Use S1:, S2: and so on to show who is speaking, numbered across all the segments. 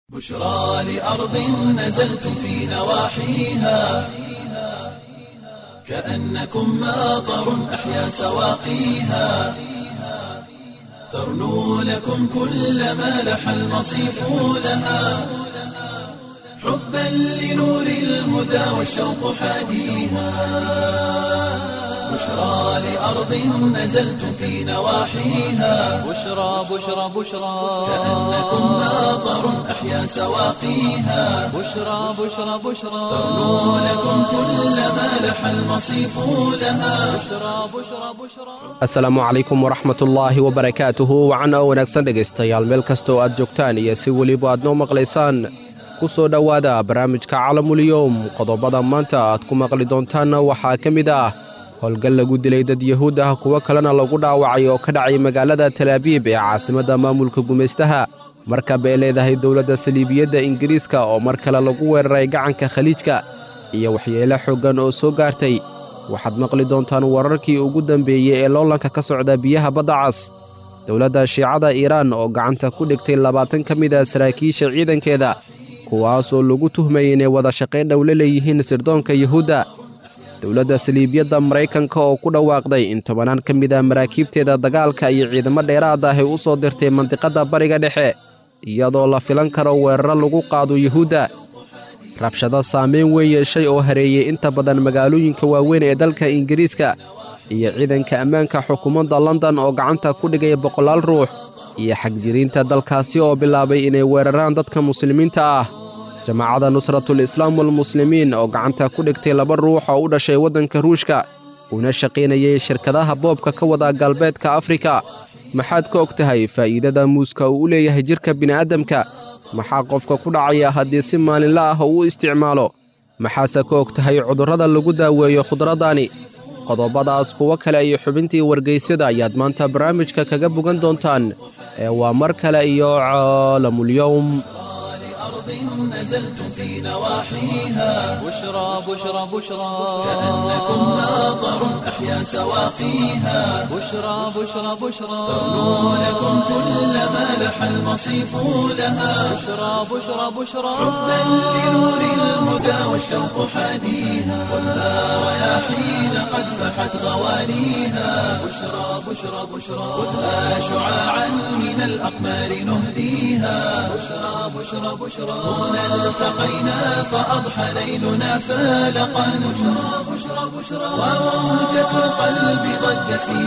S1: بشرى لأرض نزلتم في نواحيها كأنكم ماطر أحيا سواقيها ترنو لكم كل ما لح المصيف لها حبا لنور الهدى والشوق حاديها بشرى لأرض نزلتم في نواحيها
S2: بشرى بشرى بشرى
S1: كأنكم ماطر أحيا سواقيها
S2: بشرى بشرى بشرى
S1: ترنو لكم كل ما لح المصيف لها
S2: بشرى بشرى بشرى
S3: asalaamu calaykum waraxmatullaahi wabarakaatuhu wacan oo wanaagsan dhegaystayaal meel kasta oo aad joogtaan iyo si weliba aad noo maqlaysaan ku soo dhowaada barnaamijka calamulyowm qodobada maanta aad ku maqli doontaanna waxaa ka mid ah howlgal lagu dilay dad yahuud ah kuwo kalena lagu dhaawacay oo ka dhacay magaalada talaabiib ee caasimadda maamulka gumaystaha markab ay leedahay dowladda saliibiyadda ingiriiska oo mar kale lagu weeraray gacanka khaliijka iyo waxyeelo xooggan oo soo gaartay waxaad maqli doontaan wararkii ugu dambeeyey ee loolanka ka socda biyaha badda cas dowladda shiicada iiraan oo gacanta ku dhigtay labaatan ka mid a saraakiisha ciidankeeda kuwaas oo lagu tuhmayay inay wada shaqayn dhow la leeyihiin sirdoonka yuhuudda dowladda saliibiyadda maraykanka oo ku dhawaaqday in tobanaan ka mid a maraakiibteeda dagaalka iyo ciidamo dheeraad ah ay u soo dirtay mandiqadda bariga dhexe iyadoo la filan karo weeraro lagu qaado yuhuudda rabshado saameyn weyn yeeshay oo hareeyey inta badan magaalooyinka waaweyn ee dalka ingiriiska iyo ciidanka ammaanka xukuumadda london oo gacanta ku dhigay boqolaal ruux iyo xagjiriinta dalkaasi oo bilaabay inay weeraraan dadka muslimiinta ah jamaacadda nusratul islaam walmuslimiin oo gacanta ku dhigtay laba ruux oo u dhashay waddanka ruushka una shaqaynayay shirkadaha boobka ka wada galbeedka afrika maxaad ka og tahay faa'iidada muuska uu u leeyahay jidhka bini'aadamka maxaa qofka ku dhacaya haddii si maalinla ah uu u isticmaalo maxaase ka og tahay cudurrada lagu daaweeyo khudraddaani qodobadaas kuwo kale iyo xubintii wargaysyada ayaad maanta barnaamijka kaga bogan doontaan ee waa mar kale iyo caalamulyowm
S1: لأرض نزلتم في نواحيها
S2: بشرى بشرى بشرى
S1: كأنكم ماطر أحيا سواقيها
S2: بشرى بشرى بشرى
S1: ترنو لكم كل ما لح المصيف لها
S2: بشرى بشرى بشرى
S1: حبا لنور الهدى والشوق حاديها خذها رياحين قد فحت غوانيها بشرى بشرى بشرى خذها شعاعا من الأقمار نهديها بشرى بشرى بشرى هنا التقينا فأضحى ليلنا فالقا بشرى بشرى بشرى وموجة القلب ضجت في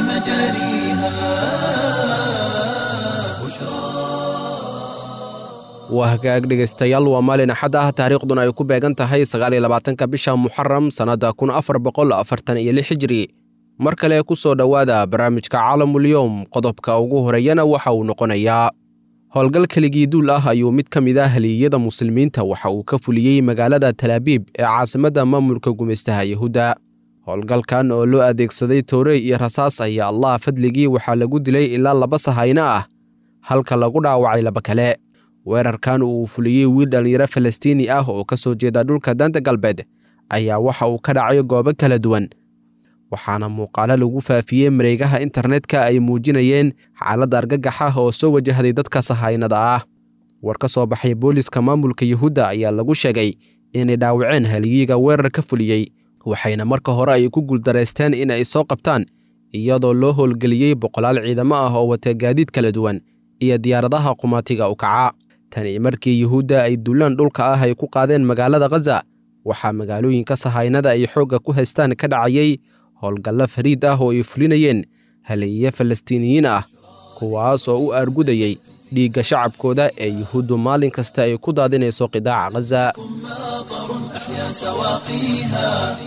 S1: مجاريها بشرى
S3: waa hagaag dhegaystayaal waa maalin axad ah taariikhduna ay ku beegan tahay sagaal iyo labaatanka bisha muxaram sannadda kun afar boqol afartan iyo lix hijri mar kale ku soo dhowaada barnaamijka caalamulyowm qodobka ugu horeeyana waxa uu noqonayaa howlgal keligii duul ah ayuu mid ka mid ah haliyada muslimiinta waxa uu ka fuliyey magaalada talaabiib ee caasimadda maamulka gumaystaha yahuudda howlgalkan oo loo adeegsaday toorey iyo rasaas ayaa allah fadligii waxaa lagu dilay ilaa laba sahayno ah halka lagu dhaawacay laba kale weerarkan uu fuliyey wiil dhallinyaro falastiini ah oo ka soo jeeda dhulka danta galbeed ayaa waxa uu ka dhacay goobo kala duwan waxaana muuqaalo lagu faafiyey mareegaha internetka ay muujinayeen xaaladda argagax ah oo soo wajahday dadka sahaynada ah war ka soo baxay booliska maamulka yuhuudda ayaa lagu sheegay inay dhaawaceen haliyiga weerar ka fuliyey waxayna marka hore ay ku guuldaraysteen in ay soo qabtaan iyadoo loo howlgeliyey boqolaal ciidamo ah oo wata gaadiid kala duwan iyo diyaaradaha qumaatiga u kaca tani markii yuhuudda ay duulaan dhulka ah ay ku qaadeen magaalada khaza waxaa magaalooyinka sahaynada ay xoogga ku haystaan ka dhacayey howlgallo fariid ah oo ay fulinayeen haleeye falastiiniyiin ah kuwaas oo u aargudayey dhiigga shacabkooda ee yuhuuddu maalin kasta ay ku daadinayso qidaaca khaza
S1: ماطر أحيا سواقيها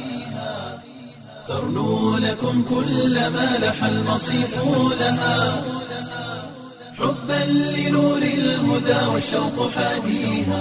S1: ترنو لكم كل ما لح المصيف لها حبا لنور الهدى والشوق حاديها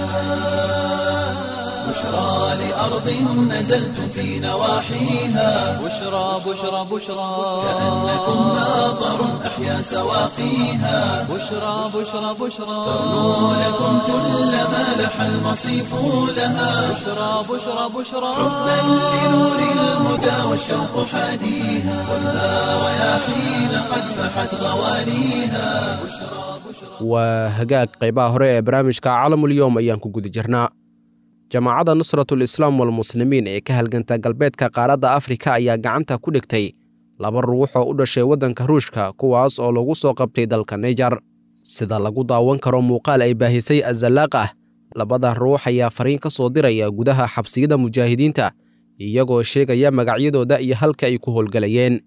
S1: بشرى لأرض نزلتم في نواحيها
S2: بشرى بشرى بشرى
S1: كأنكم ماطر أحيا سواقيها
S2: بشرى بشرى بشرى
S1: ترنو لكم كل ما لح المصيف لها
S2: بشرى بشرى بشرى
S1: حبا لنور الهدى والشوق حاديها خذها رياحين قد فحت غوانيها بشرى
S3: waa hagaag qaybaha hore ee barnaamijka caalamulyowm ayaan ku guda jirnaa jamaacadda nusratul islaam walmuslimiin ee ka halganta galbeedka qaaradda afrika ayaa gacanta ku dhigtay laba ruux oo u dhashay waddanka ruushka kuwaas oo lagu soo qabtay dalka naijar sida lagu daawan karo muuqaal ay baahisay azalaaq ah labada ruux ayaa fariin ka soo diraya gudaha xabsiyada mujaahidiinta iyagoo sheegaya magacyadooda iyo halka ay ku howlgelayeen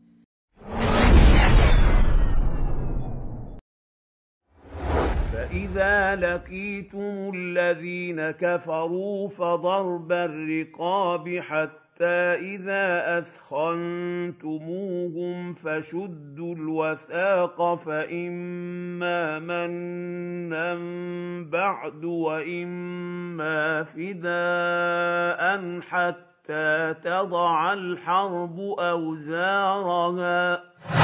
S4: فإذا لقيتم الذين كفروا فضرب الرقاب حتى إذا أثخنتموهم فشدوا الوثاق فإما منا بعد وإما فداء حتى تضع الحرب أوزارها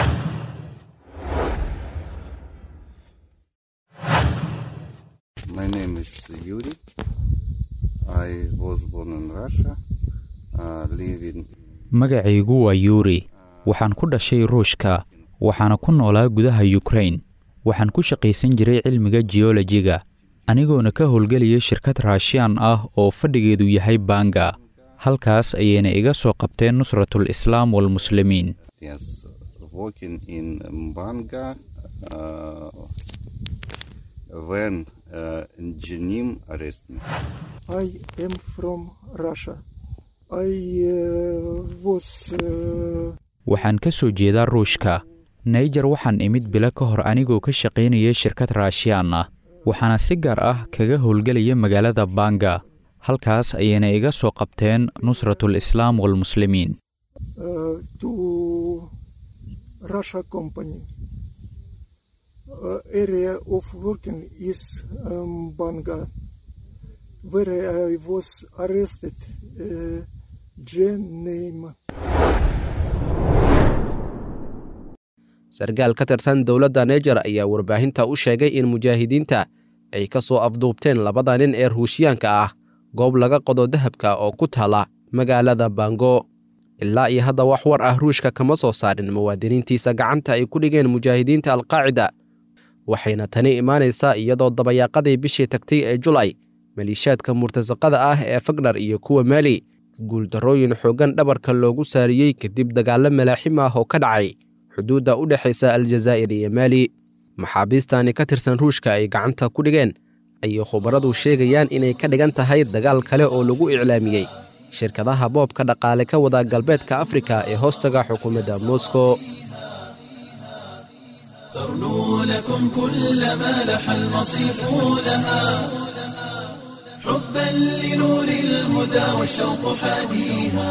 S5: My name is Yuri. I was born in Russia, uh, live in
S6: magacaygu waa yuuri waxaan ku dhashay ruushka waxaana ku noolaa gudaha yukrain waxaan ku shaqaysan jiray cilmiga jiyolojiga anigoona ka howlgelaya shirkad raashiyaan ah oo fadhigeedu yahay banga halkaas ayayna iga soo qabteen nusratul islaam walmuslimiin
S5: yes, working in Mbanga uh, when uh, Jenim arrest me.
S7: I am from Russia. I uh, was uh,
S6: waxaan ka soo jeedaa ruushka naijer waxaan imid bilo ka hor anigoo ka shaqaynaya shirkad raashiyaan ah waxaana si gaar ah kaga howlgelaya magaalada banga halkaas ayayna iga soo qabteen nusratul islaam walmuslimiin
S7: uh, to Russia company. Uh, area of working is um, Banga, where I was arrested. Uh, Jen name.
S3: sarkaal ka tirsan dowladda naijer ayaa warbaahinta u sheegay in mujaahidiinta ay ka soo afduubteen labada nin ee ruushiyaanka ah goob laga qodo dahabka oo ku taala magaalada bango ilaa iyo hadda wax war ah ruushka kama soo saarin muwaadiniintiisa gacanta ay ku dhigeen mujaahidiinta alqaacida waxayna tani imaanaysaa iyadoo dabayaaqadii bishii tagtay ee julay maliishaadka murtasaqada ah ee fagnar iyo kuwa maali guuldarrooyin xooggan dhabarka loogu saariyey kadib dagaallo malaaxim ah oo ka dhacay xuduudda u dhexaysa aljazaa'ir iyo maali maxaabiistani ka tirsan ruushka ay gacanta ku dhigeen ayay khubaradu sheegayaan inay ka dhigan tahay dagaal kale oo lagu iclaamiyey shirkadaha boobka dhaqaale ka wada galbeedka afrika ee hoostaga xukuumadda moscow
S1: ترنو لكم كل ما لح المصيف لها حبا لنور الهدى والشوق حاديها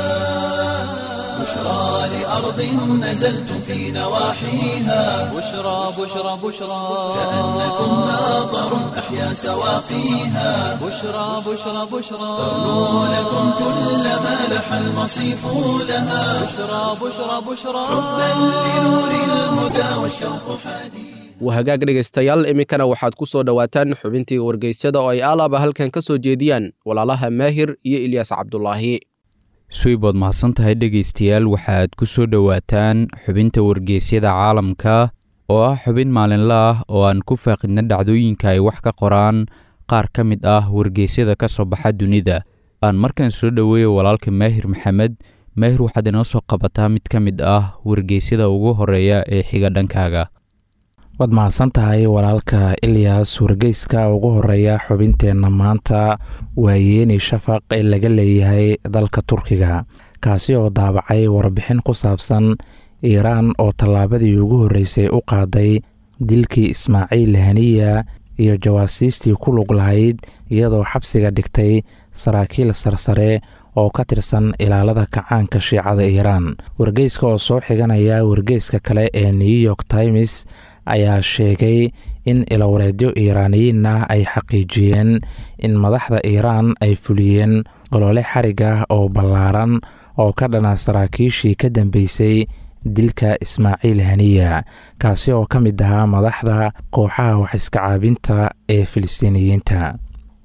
S1: بشرى لأرض نزلتم في نواحيها
S2: بشرى بشرى بشرى
S1: كأنكم ماطر أحيا سواقيها
S2: بشرى بشرى بشرى
S1: ترنو لكم كل ما لح المصيف لها
S2: بشرى بشرى بشرى
S1: حبا لنور الهدى والشوق حاديها
S3: waa hagaag dhegaystayaal iminkana waxaad ku soo dhowaataan xubintii wargeysyada oo ay aalaaba halkan ka soo jeediyaan walaalaha maahir iyo ilyaas cabdulaahi
S6: suibood mahadsan tahay dhegaystayaal waxaad ku soo dhowaataan xubinta wargeysyada caalamka oo ah xubin maalinle ah oo aan ku faaqidna dhacdooyinka ay wax ka qoraan qaar ka mid ah wargeysyada ka soo baxa dunida aan markaan soo dhoweeya walaalka maahir maxamed maahir waxaad inoo soo qabataa mid ka mid ah wargeysyada ugu horeeya ee xiga dhankaaga
S8: waad mahadsan tahay walaalka ilyas wargeyska ugu horeeya xubinteenna maanta waa yeeni shafaq ee laga leeyahay dalka turkiga kaasi oo daabacay warbixin ku saabsan iiraan oo tallaabadii ugu horreysay u qaaday dilkii ismaaciil haniya iyo jawaasiistii ku lug lahayd iyadoo xabsiga dhigtay saraakiil sarsare oo ka tirsan ilaalada kacaanka shiicada iiraan wargeyska oo soo xiganaya wargeyska kale ee new york times ayaa sheegay in ilawareedyo iiraaniyiin ah ay xaqiijiyeen in madaxda iiraan ay fuliyeen olole xarig ah oo ballaaran oo ka dhana saraakiishii ka dambeysay dilka ismaaciil haniya kaasi oo ka mid ahaa madaxda kooxaha waxiska caabinta ee filistiiniyiinta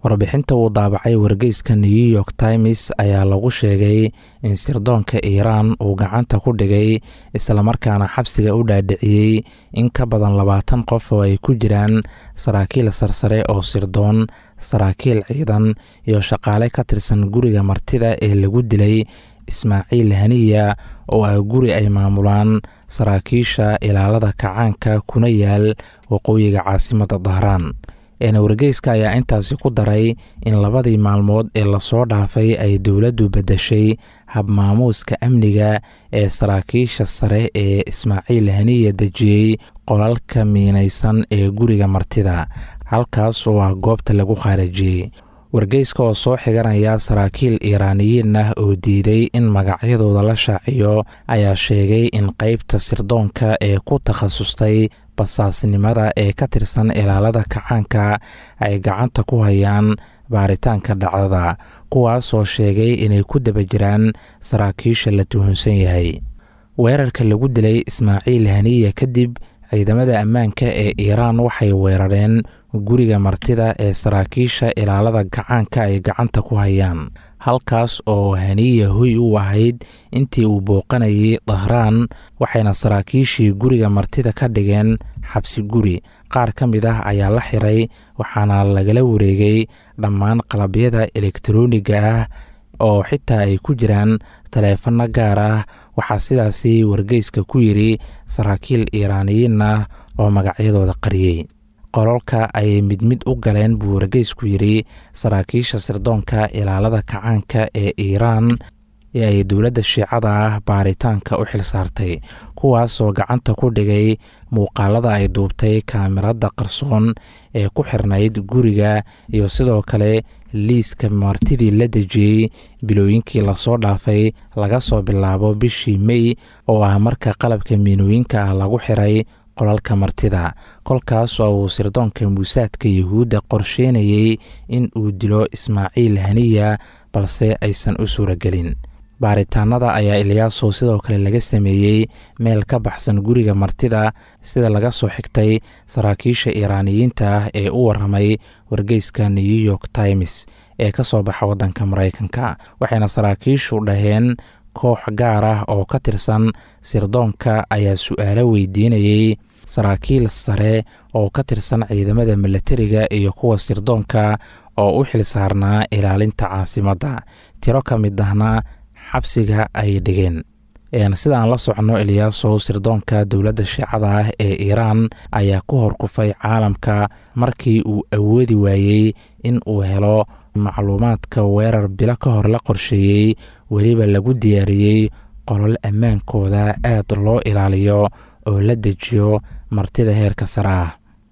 S8: warbixinta uu daabacay wargeyska new york times ayaa lagu sheegay in sirdoonka iiraan uu gacanta ku dhigay islamarkaana xabsiga u dhaadhiciyey in ka badan labaatan qof oo ay ku jiraan saraakiil sarsare oo sirdoon saraakiil ciidan iyo shaqaale ka tirsan guriga martida ee lagu dilay ismaaciil haniya oo ah guri ay maamulaan saraakiisha ilaalada kacaanka kuna yaal waqooyiga caasimadda dahraan eena wargeyska ayaa intaasi ku daray in labadii maalmood ee lasoo dhaafay ay dowladdu beddeshay habmaamuuska amniga ee saraakiisha sare ee ismaaciil haniya dejiyey qolalka miinaysan ee guriga martida halkaas oo ah goobta lagu khaarijiyey wargeyska oo soo xiganaya saraakiil iiraaniyiin ah oo diiday in magacyadooda la shaaciyo ayaa sheegay in qeybta sirdoonka ee ku takhasustay basaasnimada ee ka tirsan ilaalada kacaanka ay gacanta ku hayaan baaritaanka dhacdada kuwaasoo sheegay inay ku daba jiraan saraakiisha la tuhunsan yahay weerarka lagu dilay ismaaciil haniya kadib ciidamada ammaanka ee iiraan waxay weerareen guriga martida ee saraakiisha ilaalada gacaanka ay gacanta ku hayaan halkaas oo haniya hoy u ahayd intii uu booqanayay dahraan waxayna saraakiishii guriga martida ka dhigeen xabsi guri qaar ka mid ah ayaa la xiray waxaana lagala wareegay dhammaan qalabyada elektarooniga ah oo xitaa ay ku jiraan taleefanno gaar ah waxaa sidaasi wargeyska ku yidhi saraakiil iiraaniyiin ah oo magacyadooda qariyey qololka ayay mid mid u galeen buu wargeysku yidhi saraakiisha sirdoonka ilaalada kacaanka ee iiraan ee ay dowladda shiicada ah baaritaanka u xil saartay kuwaasoo gacanta ku dhigay muuqaalada ay duubtay kaamirada qarsoon ee ku xirnayd guriga iyo sidoo kale liiska martidii la dejiyey bilooyinkii lasoo dhaafay laga soo bilaabo bishii mey oo ah marka qalabka miinooyinka ah lagu xiray qolalka martida kolkaas oo uu sirdoonka muusaadka yuhuudda qorsheynayey in uu dilo ismaaciil haniya balse aysan u suuragelin baaritaanada ayaa ilyaasow sidoo kale laga sameeyey meel ka baxsan guriga martida sida laga soo xigtay saraakiisha iiraaniyiinta ah ee u waramay wargeyska new york times ee ka soo baxa waddanka maraykanka waxayna saraakiishu dhaheen koox gaar ah oo ka tirsan sirdoonka ayaa su-aalo weydiinayey saraakiil sare oo ka tirsan ciidamada milatariga iyo kuwa sirdoonka oo u xil saarnaa ilaalinta caasimadda tiro ka mid ahna xabsiga ay dhigeen sidaan la socno ilyaasow sirdoonka dowladda shiicada ah ee iiraan ayaa ku horkufay caalamka markii uu awoodi waayey in uu helo macluumaadka weerar bilo ka hor la qorsheeyey weliba lagu diyaariyey qolol ammaankooda aad loo ilaaliyo oo la dejiyo martida heerka sare ah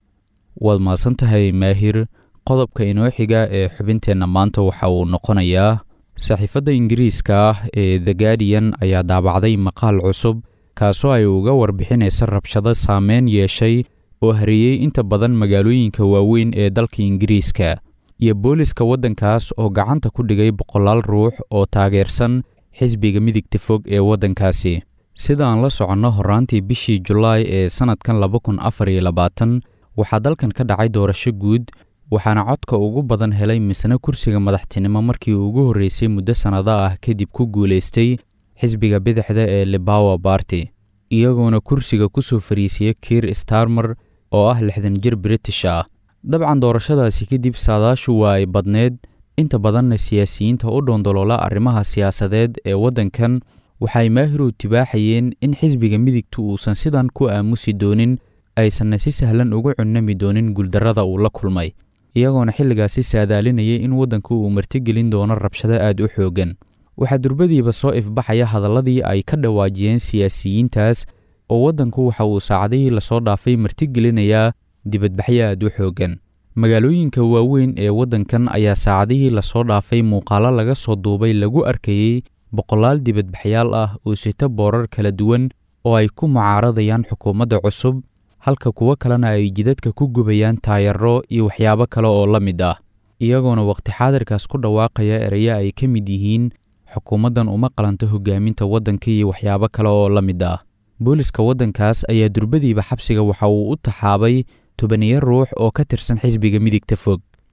S6: waad mahadsan tahay maahir qodobka inoo xiga ee xubinteenna maanta waxa uu noqonayaa saxiifadda ingiriiska ah ee the guardian ayaa daabacday maqaal cusub kaasoo ay uga warbixinaysa rabshado saameyn yeeshay oo hareeyey inta badan magaalooyinka waaweyn ee dalka ingiriiska iyo booliska waddankaas oo gacanta ku dhigay boqolaal ruux oo taageersan xisbiga midigta fog ee waddankaasi sidaan la soconno horraantii bishii julaay ee sannadkan laba kun afar iyo labaatan waxaa dalkan ka dhacay doorasho guud waxaana codka ugu badan helay misna kursiga madaxtinimo markii ugu horreysay muddo sannado ah kadib ku guulaystay xisbiga bidixda ee libawa barty iyagoona kursiga ku soo fariisiya kiir starmer oo ah lixdan jir british ah dabcan doorashadaasi kadib saadaashu waa ay badneed inta badanna siyaasiyiinta u dhoondoloola arrimaha siyaasadeed ee waddankan waxay maahirow tibaaxayeen in xisbiga midigtu uusan sidan ku aamusi doonin aysanna si sahlan uga cunnami doonin guuldarrada uu la kulmay iyagoona xilligaasi saadaalinayay in waddanku uu martigelin doono rabshado aad u xooggan waxaa durbadiiba soo ifbaxaya hadalladii ay ka dhawaajiyeen siyaasiyiintaas oo waddanku waxa uu saacadihii lasoo dhaafay martigelinayaa dibadbaxyo aad u xooggan magaalooyinka waaweyn ee waddankan ayaa saacadihii lasoo dhaafay muuqaalo laga soo duubay lagu arkayey boqolaal dibadbaxyaal ah oo sita boorar kala duwan oo ay ku mucaaradayaan xukuumadda cusub halka kuwo kalena ay jidadka ku gubayaan taayaro iyo waxyaabo kale oo la mid ah iyagoona wakhti xaadirkaas ku dhawaaqaya erayo ay ka mid yihiin xukuumaddan uma qalanto hogaaminta waddanka iyo waxyaabo kale oo la mid ah booliska waddankaas ayaa durbadiiba xabsiga waxa uu u taxaabay tobaniyo ruux oo ka tirsan xisbiga midigta fog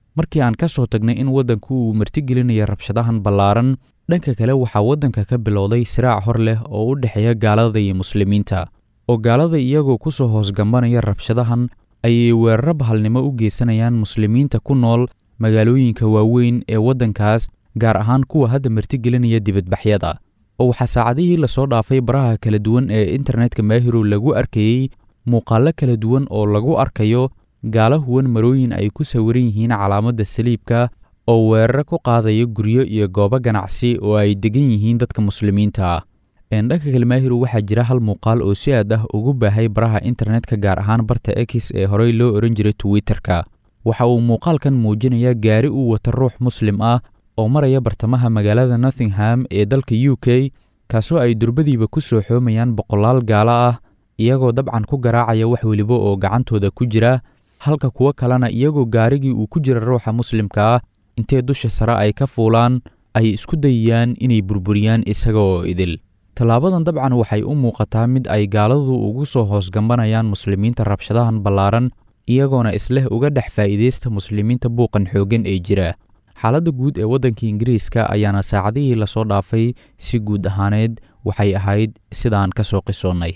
S6: markii aan ka soo tagnay in waddanku uu martigelinaya rabshadahan ballaaran dhanka kale waxaa waddanka ka bilowday siraac hor leh oo u dhexeeya gaalada iyo muslimiinta oo gaalada iyagoo ku soo hoosgambanaya rabshadahan ayay weeraro bahalnimo u geysanayaan muslimiinta ku nool magaalooyinka waaweyn ee waddankaas gaar ahaan kuwa hadda martigelinaya dibadbaxyada oo waxaa saacadihii lasoo dhaafay baraha kala duwan ee internetka maahirow lagu arkayey muuqaallo kala duwan oo lagu arkayo gaala huwan marooyin ay ku sawiran yihiin calaamadda saliibka oo weeraro ku qaadaya guryo iyo goobo ganacsi oo ay degan yihiin dadka muslimiinta ah dhanka kale maahirow waxaa jira hal muuqaal oo si aad ah ugu baahay baraha internetka gaar ahaan barta x ee horey loo ohan jiray twitterka waxa uu muuqaalkan muujinayaa gaari uu wata ruux muslim ah oo maraya bartamaha magaalada nothingham ee dalka u k kaasoo ay durbadiiba ku soo xoomayaan boqolaal gaalo ah iyagoo dabcan ku garaacaya wax weliba oo gacantooda ku jira halka kuwo kalena iyagoo gaarigii uu ku jira ruuxa muslimka ah intee dusha sare ay ka fuulaan ay isku dayayaan inay burburiyaan isaga oo idil tallaabadan dabcan waxay u muuqataa mid ay gaaladu ugu soo hoosgambanayaan muslimiinta rabshadahan ballaaran iyagoona isleh uga dhex faa'iidaysta muslimiinta buuqan xooggan ee jira xaaladda guud ee waddanka ingiriiska ayaana saacadihii lasoo dhaafay si guud ahaaneed waxay ahayd sidaan ka soo qisoonnay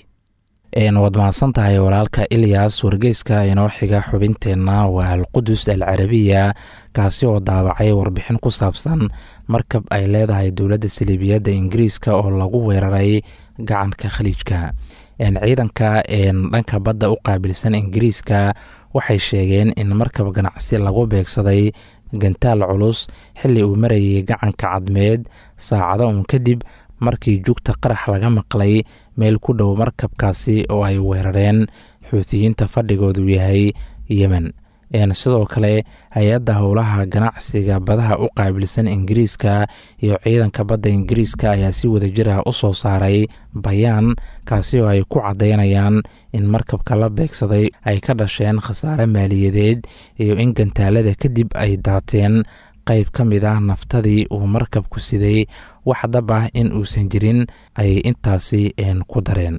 S8: waad mahadsan tahay walaalka ilyas wargeyska inoo xiga xubinteenna waa alqudus al carabiya kaasi oo daawacay warbixin ku saabsan markab ay leedahay dowladda saliibiyadda ingiriiska oo lagu weeraray gacanka khaliijka ciidanka dhanka badda u qaabilsan ingiriiska waxay sheegeen in markab ganacsi lagu beegsaday gantaal culus xilli uu marayay gacanka cadmeed saacado uun kadib markii jugta qarax laga maqlay meel ku dhow markabkaasi oo ay weerareen xuutiyiinta fadhigoodu yahay yemen sidoo kale hay-adda howlaha ganacsiga badaha u qaabilsan ingiriiska iyo ciidanka badda ingiriiska ayaa si wadajir ah u soo saaray bayaan kaasi oo ay ku caddaynayaan in markabka la beegsaday ay ka dhasheen khasaare maaliyadeed iyo in gantaalada kadib ay daateen qayb ka mid ah naftadii uu markabku siday wax dab ah in uusan jirin ayay intaasi ku dareen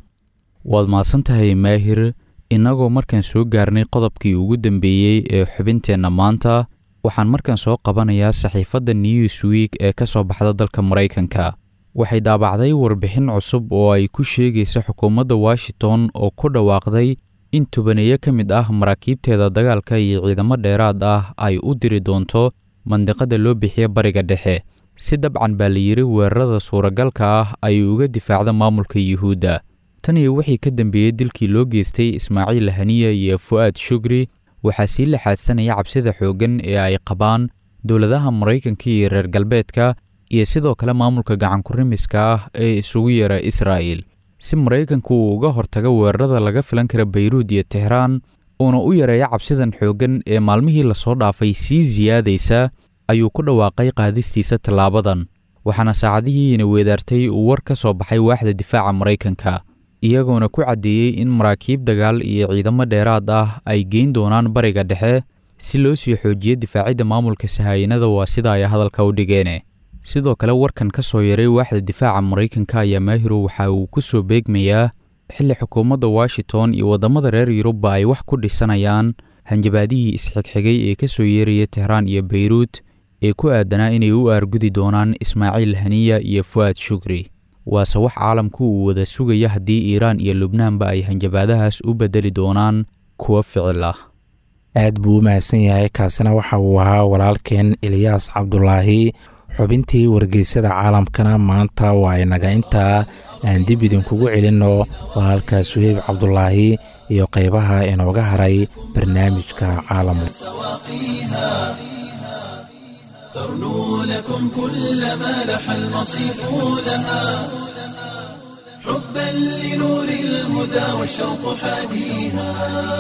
S6: waad mahadsantahay maahir innagoo markaan soo gaarnay qodobkii ugu dambeeyey ee xubinteenna maanta waxaan markaan soo qabanayaa saxiifadda newsweek ee ka soo baxda dalka maraykanka waxay daabacday warbixin cusub oo ay ku sheegaysa xukuumadda washington oo ku dhawaaqday in tobaneeyo ka mid ah maraakiibteeda dagaalka iyo ciidamo dheeraad ah ay u diri doonto mandiqada loo bixiya bariga dhexe si dabcan baa la yidhi weerarada suuragalka ah ay uga difaacda maamulka yuhuudda tan iyo wixii ka dambeeyey dilkii loo geystay ismaaciil haniya iyo fu'aad shugri waxaa sii laxaadsanaya cabsida xooggan ee ay qabaan dowladaha maraykanka iyo reer galbeedka iyo sidoo kale maamulka gacankurimiska ah ee isugu yeera israa'il si maraykanku uu uga hortago weerarada laga filan kara bayruud iyo tehraan uuna u yareeyo cabsidan xooggan ee maalmihii lasoo dhaafay sii siyaadaysa ayuu ku dhawaaqay qaadistiisa tallaabadan waxaana saacadihiina weedaartay uu war ka soo baxay waaxda difaaca maraykanka iyagoona ku caddeeyey in maraakiib dagaal iyo ciidamo dheeraad ah ay geyn doonaan bariga dhexe si loo sii xoojiyo difaacidda maamulka sahaayinada waa sida ay hadalka u dhigeene sidoo kale warkan ka soo yaray waaxda difaaca maraykanka ayaa maahirow waxa uu ku soo beegmayaa xilli xukuumadda washington iyo waddamada reer yurubba ay wax ku dhisanayaan hanjabaadihii isxigxigay ee ka soo yeeraya tehraan iyo bayruut ee ku aadanaa inay u aargudi doonaan ismaaciil haniya iyo fu'aad shugri waase wax caalamku uu wada sugaya haddii iiraan iyo lubnaanba ay hanjabaadahaas u beddeli doonaan kuwo ficil ah
S8: aad buu u mahadsan yahay kaasina waxa uu ahaa walaalkeen eliyaas cabdulaahi xubintii wargeysada caalamkana maanta waa inaga intaa aan dib idinkugu celinno walaalka suheyb cabdulaahi iyo qaybaha inooga haray barnaamijka caalamka
S1: ترنو لكم كل ما لح المصيف لها حبا لنور الهدى والشوق حاديها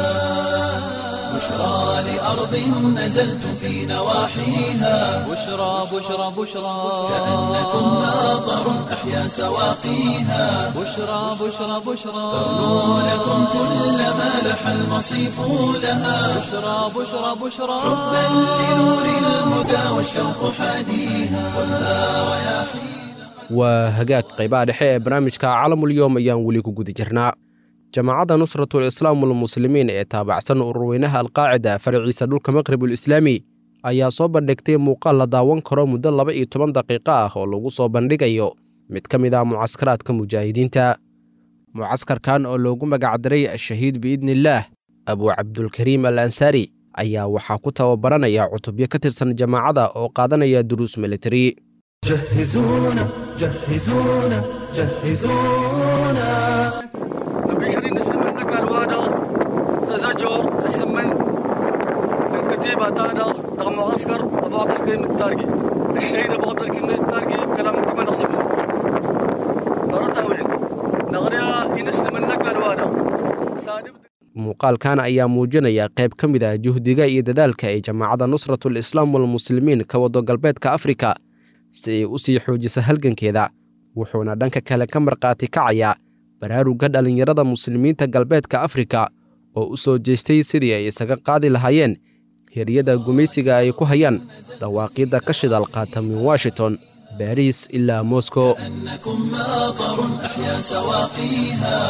S1: بشرى لأرض نزلتم في نواحيها
S2: بشرى بشرى بشرى
S1: كأنكم ناظر أحيا سواقيها
S2: بشرى بشرى بشرى
S1: ترنو لكم كل ما لح المصيف لها
S2: بشرى بشرى بشرى
S1: حبا لنور الهدى والشوق حاديها خذها رياحيها
S3: waa hagaag qaybaha dhexe ee barnaamijka caalamulyoom ayaan weli ku guda jirnaa jamaacadda nusratul islaam walmuslimiin ee taabacsan ururweynaha alqaacida faraciisa dhulka maqribul islaami ayaa soo bandhigtay muuqaal la daawan karo muddo laba iyo toban daqiiqo ah oo lagu soo bandhigayo mid ka mid ah mucaskaraadka mujaahidiinta mucaskarkan oo loogu magacdaray ashahiid biidniillaah abuu cabdulkariim al ansaari ayaa waxaa ku tababaranaya cutubyo ka tirsan jamaacada oo qaadanaya duruus militari
S1: جهزونا جهزونا جهزونا
S2: نبي نسلم منك الوادر سزجر السمن من كتيبة تانا رغم معسكر أبو عبد الكريم التارقي الشهيد أبو عبد الكريم التارقي كلام كما نصبه مرة وين نغريها ينسلم منك الوادر سادب
S3: muuqaalkan ayaa muujinaya qayb ka mid ah juhdiga iyo dadaalka ay jamaacadda nusratul islaam walmuslimiin ka wado galbeedka afrika si ay u sii xoojiso halgankeeda wuxuuna dhanka kale ka markhaati kacaya baraarugga dhallinyarada muslimiinta galbeedka afrika oo u soo jeestay sidii ay isaga qaadi lahaayeen hiryada gumaysiga ay ku hayaan dawaaqiidda ka shidal qaata min washington baariis ilaa moscow
S1: أنكم ماطر أحيا سواقيها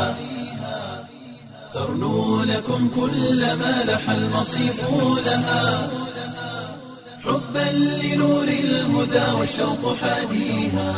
S1: ترنو لكم كل ما لح المصيف لها حبا لنور الهدى والشوق حاديها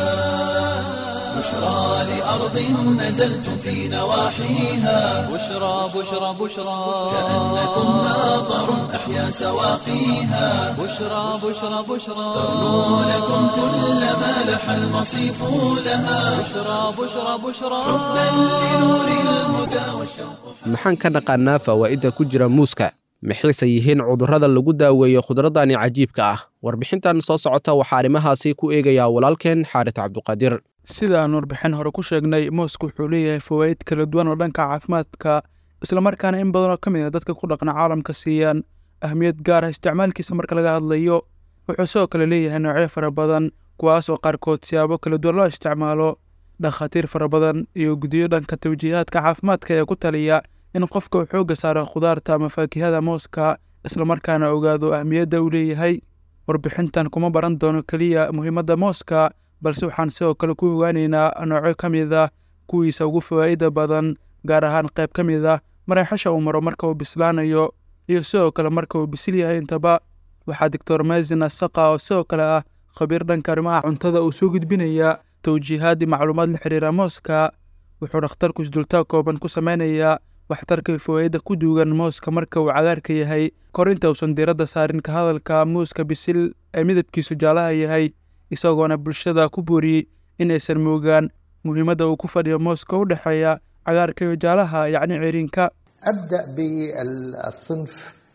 S1: بشرى لأرض نزلتم في نواحيها
S2: بشرى بشرى بشرى
S1: كأنكم ماطر أحيا سواقيها
S2: بشرى بشرى بشرى
S1: ترنو لكم كل ما لح المصيف لها
S2: بشرى بشرى بشرى
S1: حبا لنور الهدى والشوق
S3: maxaan ka naqaannaa fawaa'idda ku jira muuska maxayse yihiin cudurrada lagu daaweeyo khudradani cajiibka ah warbixintan soo socota waxaa arrimahaasi ku eegayaa walaalkeen xaaris cabduqaadir
S9: sida aan warbixin hore ku sheegnay mooska wuxuu leeyahay fawaa'id kala duwan oo dhanka caafimaadka islamarkaana in badan oo ka mid a dadka ku dhaqna caalamka siiyaan ahmiyad gaar ah isticmaalkiisa marka laga hadlayo wuxuu sidoo kale leeyahay noocyo fara badan kuwaas oo qaarkood siyaabo kala duwan loo isticmaalo dhakhaatiir fara badan iyo guddiyo dhanka tawjiihaadka caafimaadka ee ku taliya in qofka uu xoogga saaro khudaarta ama faakihada mooska islamarkaana ogaado ahmiyadda uu leeyahay warbixintan kuma baran doono keliya muhiimadda mooska balse waxaan sidoo kale ku ogaanaynaa noocyo ka mid ah kuwiisa ugu fawaa'ida badan gaar ahaan qayb ka mid ah mareexasha uu maro marka uu bislaanayo iyo sidoo kale marka uu bisil yahay intaba waxaa doctor mazin asaqa oo sidoo kale ah khabiir dhanka arrimaha cuntada uu soo gudbinaya tawjiihaadii macluumaad la xiriira mooska wuxuu dhakhtarku isdultaag kooban ku sameynayaa waxtarka fawaa'idda ku duugan mooska marka uu cagaarka yahay kor inta uusan diiradda saarin ka hadalka muuska bisil ee midabkiisu jaalaha yahay isagoona bulshada ku booriyey inaysan moogaan muhiimadda uu ku fadhiyo mooska u dhexeeya cagaarka iyo jaalaha yacni ciriinka
S10: أبدأ بالصنف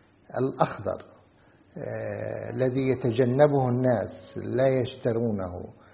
S10: الأخضر آه، الذي يتجنبه الناس لا يشترونه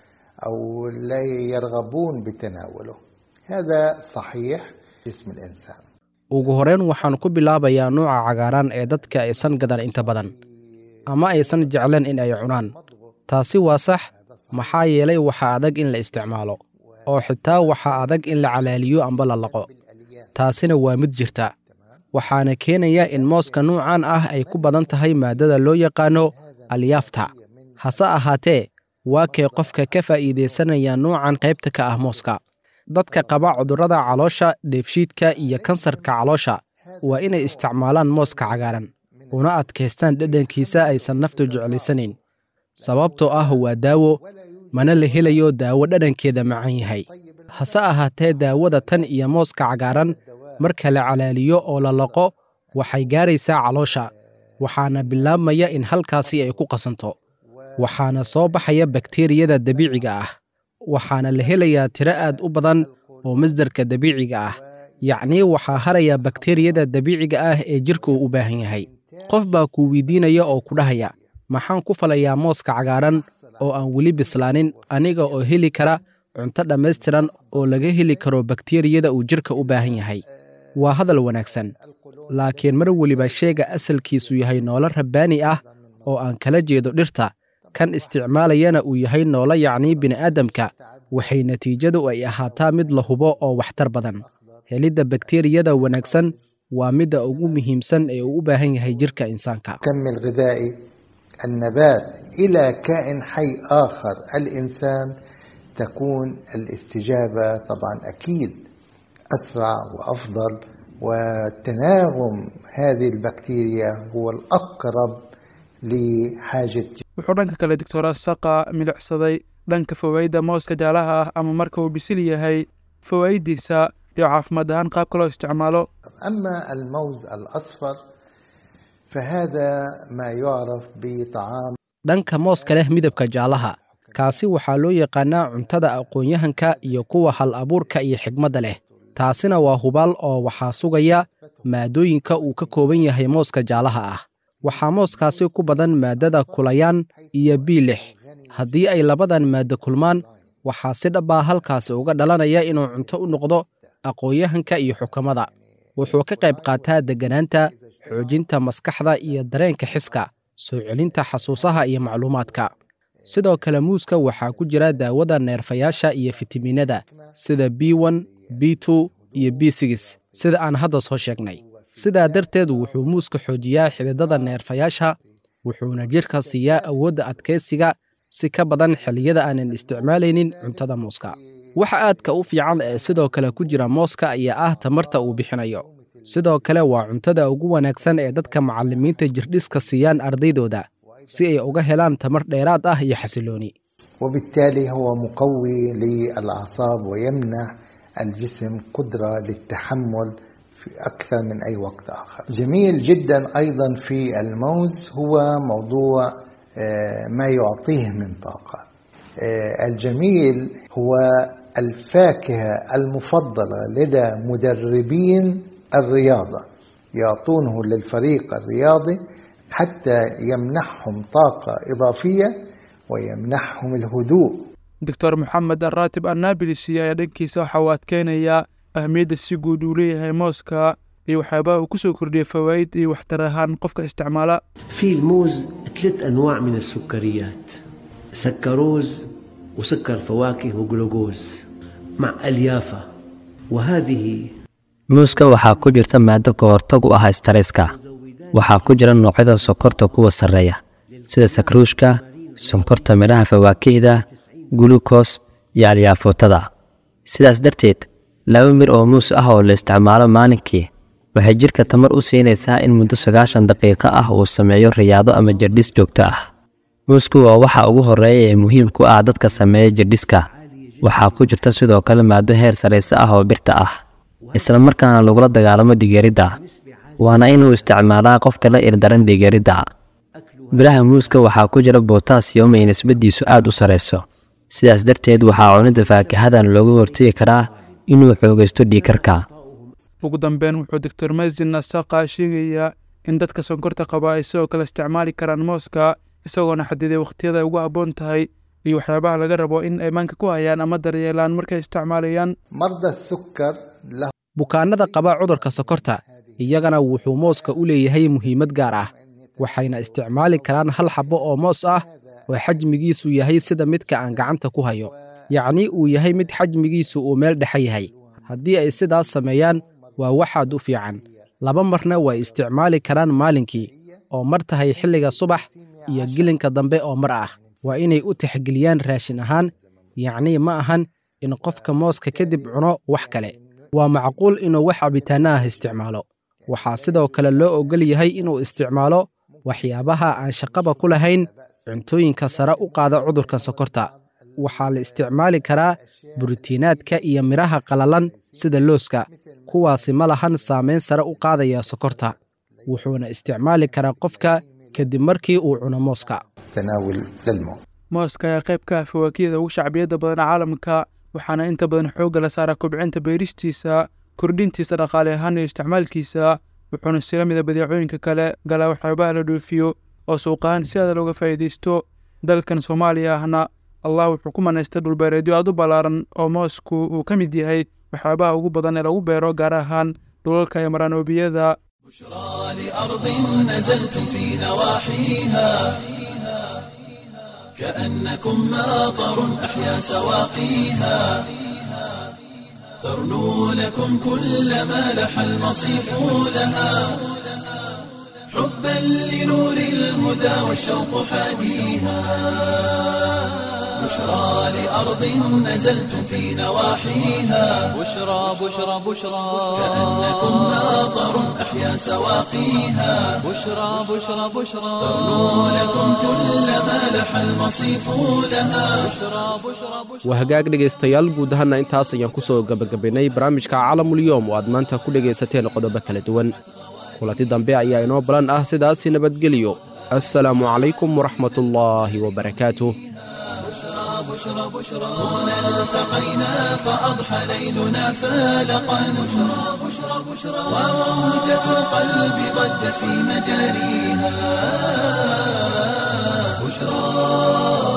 S10: أو لا يرغبون بتناوله هذا صحيح جسم الإنسان
S3: ugu horreyn waxaan ku bilaabayaa nuuca cagaaran ee dadka aysan gadan inta badan ama aysan jecleen in ay cunaan taasi waa sax maxaa yeelay waxaa adag in la isticmaalo oo xitaa waxaa adag in la calaaliyo amba la laqo taasina waa mid jirta waxaana keenaya in mooska nuucan ah ay ku badan tahay maaddada loo yaqaano alyaafta hase ahaatee waa kee qofka ka faa'iidaysanaya nuucan qaybta ka ah mooska dadka qaba cudurrada caloosha dheefshiidka iyo kansarka caloosha waa inay isticmaalaan mooska cagaaran una adkaystaan dhadhankiisa aysan naftu jeclaysanayn sababtoo ah waa daawo mana la helayo daawo dhadhankeeda macaan yahay hase ahaatee daawada tan iyo mooska cagaaran marka la calaaliyo oo la laqo waxay gaaraysaa caloosha waxaana bilaabmaya in halkaasi ay ku qasanto waxaana soo baxaya bakteriyada dabiiciga ah waxaana la helayaa tiro aad u badan oo masdarka dabiiciga ah yacnii waxaa haraya bakteriyada dabiiciga ah ee jidhka uu u baahan yahay qof baa kuu weydiinaya oo ku dhahaya maxaan ku falayaa mooska cagaaran oo aan weli bislaanin aniga oo heli kara cunto dhammaystiran oo laga heli karo bakteriyada uu jidhka u baahan yahay waa hadal wanaagsan laakiin mar weliba sheega asalkiisu yahay noolo rabbaani ah oo aan kala jeedo dhirta kan isticmaalayana uu yahay noolo yacnii bini'aadamka waxay natiijadu ay ahaataa mid la hubo oo waxtar badan helidda bakteriyada wanaagsan waa midda ugu muhiimsan ee uu u baahan yahay jidhka insaanka
S10: كم الغذائي النبات إلى كائن حي آخر الإنسان تكون الاستجابة طبعا أكيد أسرع وأفضل وتناغم هذه البكتيريا هو الأقرب لحاجة
S9: wuxuu dhanka kale doctor asaqa milicsaday dhanka fawaa'idda mooska jaalaha ah ama marka uu bisil yahay fawaa'iddiisa iyo caafimaad ahaan qaabka loo isticmaalo
S10: أما الموز الأصفر فهذا ما يعرف بطعام
S3: dhanka mooska leh midabka jaalaha kaasi waxaa loo yaqaannaa cuntada aqoon-yahanka iyo kuwa hal abuurka iyo xigmadda leh taasina waa hubaal oo waxaa sugaya maadooyinka uu ka kooban yahay mooska jaalaha ah waxaa mooskaasi ku badan maaddada kulayaan iyo biilix haddii ay labadan maaddo kulmaan waxaa si dhabbaa halkaasi uga dhalanaya inuu cunto u noqdo aqoon-yahanka iyo xukamada wuxuu ka qayb qaataa degganaanta xoojinta maskaxda iyo dareenka xiska soo celinta xasuusaha iyo macluumaadka sidoo kale muuska waxaa ku jira daawada neerfayaasha iyo fitamiinada sida b n b two iyo b sigis sida aan hadda soo sheegnay sidaa darteed wuxuu muuska xoojiyaa xididada neerfayaasha wuxuuna jidhka siiyaa awoodda adkaysiga si ka badan xilliyada aanan isticmaalaynin cuntada muuska waxa aadka u fiican ee sidoo kale ku jira mooska ayaa ah tamarta uu bixinayo sidoo kale waa cuntada ugu wanaagsan ee dadka macallimiinta jirdhiska siiyaan ardaydooda si ay uga helaan tamar dheeraad ah iyo xasilooni
S10: وبالتالي هو مقوي للأعصاب ويمنح الجسم قدرة للتحمل في أكثر من أي وقت آخر جميل جدا أيضا في الموز هو موضوع آه، ما يعطيه من طاقة آه، الجميل هو الفاكهة المفضلة لدى مدربين الرياضة يعطونه للفريق الرياضي حتى يمنحهم طاقة إضافية ويمنحهم الهدوء
S9: doctor moxamed araatib annabilisi ayaa dhankiisa waxa uu adkeynayaa ahmiyadda si guud uu leeyahay mooska iyo waxyaabaha uu ku soo kordhiyay fawaa'id iyo waxtar ahaan qofka isticmaala
S11: في الموز ثلاث أنواع من السكريات سكروز وسكر فواكه وجلوكوز مع أليافة وهذه
S12: muuska waxaa ku jirta maado ka hortag u ah stareska waxaa ku jira noocyada sokorta kuwa sarreeya sida sakruushka sonkorta midhaha fawaakihda gulukos iyo alyaafuutada sidaas darteed laba mir oo muus ah oo la isticmaalo maalinkii waxay jidhka tamar u siinaysaa in muddo sagaashan daqiiqo ah uu sameeyo riyaado ama jirdhis joogto ah muusku waa waxa ugu horreeya ee muhiim ku ah dadka sameeya jirdhiska waxaa ku jirta sidoo kale maado heer sarayse ah oo birta ah isla markaana lagula dagaalamo dhigeeridda waana inuu isticmaalaa qofka la ildaran dhigeeridda biraha muuska waxaa ku jira botasiyom ay nisbadiisu aad u sarayso sidaas darteed waxaa cunidda faakahadan looga hortegi karaa inuu xoogaysto dhiikarka
S9: ugu dambeyn wuxuu doctor mazin nasaqa sheegayaa in dadka sonkorta qaba ay sidoo kale isticmaali karaan mooska isagoona xadiday wakhtiyada ay ugu habboon tahay iyo waxyaabaha laga rabo in ay maanka ku hayaan ama daryeelaan markay isticmaalayaan
S10: مرضى السكر له
S3: bukaannada qaba cudurka sokorta iyagana wuxuu mooska u leeyahay muhiimad gaar ah waxayna isticmaali karaan hal xabbo oo moos ah oo xajmigiisu yahay sida midka aan gacanta ku hayo yacni uu yahay mid xajmigiisu uu meel dhexe yahay haddii ay sidaas sameeyaan waa waxaad u fiican laba marna way isticmaali karaan maalinkii oo mar tahay xilliga subax iyo gelinka dambe oo mar ah waa inay u tixgeliyaan raashin ahaan yacnii ma ahan in qofka mooska kadib cuno wax kale waa macquul inuu wax cabitaanno ah isticmaalo waxaa sidoo kale loo oggol yahay inuu isticmaalo waxyaabaha aan shaqaba ku lahayn cuntooyinka sare u qaada cudurka sokorta waxaa la isticmaali karaa borotiinaadka iyo midhaha qalalan sida looska kuwaasi ma lahan saamayn sare u qaadaya sokorta wuxuuna isticmaali karaa qofka kadib markii uu cuno mooska
S10: تناول للموت
S9: mooska ayaa qayb ka ah fawaakiyada ugu shacbiyadda badan caalamka waxaana inta badan xoogga la saaraa kobcinta beeristiisa kordhintiisa dhaqaale ahaan iyo isticmaalkiisa wuxuuna sila mida badeecooyinka kale galaa waxyaabaha la dhoofiyo oo suuqahaan si aada looga faa'iidaysto dalkan soomaaliya ahna allah wuxuu ku manaystay dhulbeereedyo aad u ballaaran oo moosku uu ka mid yahay waxyaabaha ugu badan ee lagu beero gaar ahaan dhulalka iyo maraanoobiyada
S1: لأرض نزلتم في نواحيها كأنكم ماطر أحيا سواقيها ترنو لكم كل ما لح المصيف لها حبا لنور الهدى والشوق حاديها بشرى لأرض نزلتم في نواحيها
S13: بشرى بشرى بشرى
S1: كأنكم ناظر أحيا سواقيها
S13: بشرى بشرى بشرى
S1: تغنو لكم كل ما لح المصيف لها
S13: بشرى بشرى بشرى
S3: waa hagaag dhegaystayaal guud ahaana intaas ayaan ku soo gebagabaynay barnaamijka caalamulyoom oo aad maanta ku dhegaysateen qodobo kala duwan kulanti dambe ayaa inoo balan ah sidaasi nabadgeliyo assalaamu calaykum waraxmatullaahi wabarakaatuh
S1: بشرى بشرى هنا التقينا فأضحى ليلنا فالقا بشرى بشرى بشرى وموجة القلب ضجت في مجاريها بشرى